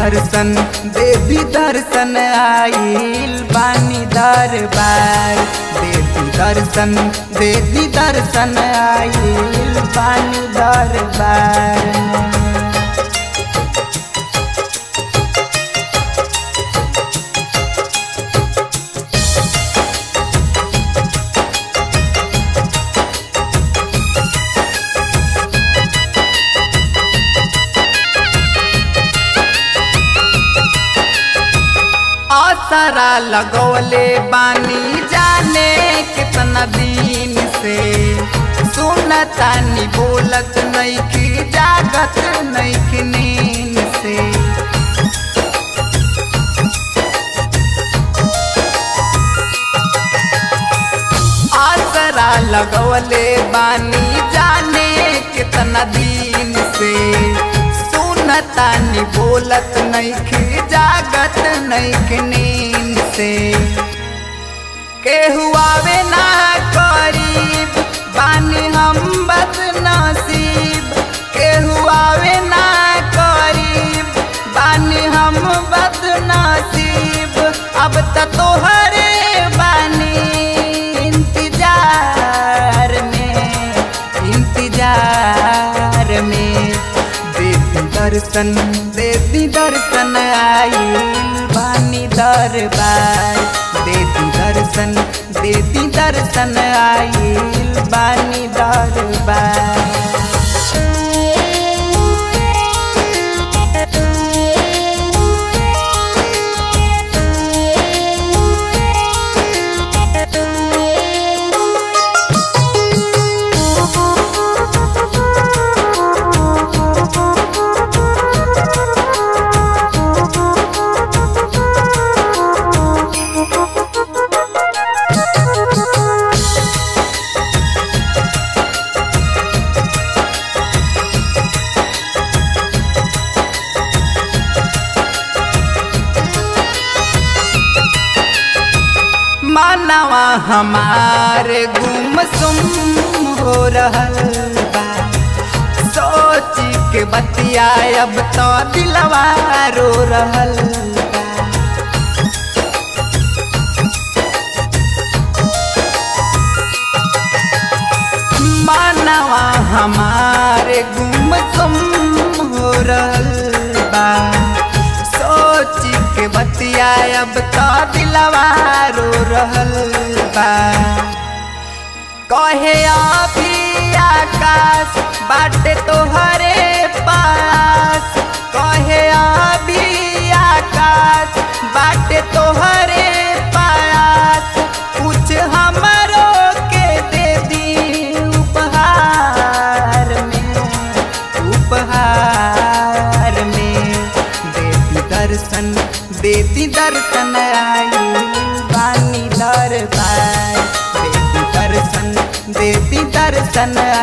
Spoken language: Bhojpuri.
दर्शन देवी दर्शन आइल बानी दरबार देवी दर्शन देवी दर्शन आइल बानी दरबार असरा लगौले बानी जाने कितना दिन से सुनतानी बोलत नैखी जागत नैखी नींद से आसरा लगौले बानी जाने कितना दिन से सुनतानी बोलत नैखी जागत नैखी नींद से केहू आवे ना करीब बानी हम बद नसीब केहू आवे ना करीब बानी हम बद नसीब अब त तोहरे बानी इंतजार में इंतजार में देवी दर्शन देवी दर्शन आइल बानी दरबार देवी दर्शन देवी दर्शन आइल बानी दरबार मानवा हमारे गुमसुम हो रहल बा सोची के बतिया अब तो दिलवा रो रहल बा मानवा हमारे गुमसुम हो रहल बा सोची के बतिया अब तो दिलवा रो रहल बा कहे अभी आकाश बाटे तोहरे पास कहे अभी आकाश बाटे तोहरे पास कुछ हमरो के दे दी उपहार में उपहार में देती दर्शन देती दर्शन आई बानी दरबार देती दर्शन देती दर्शन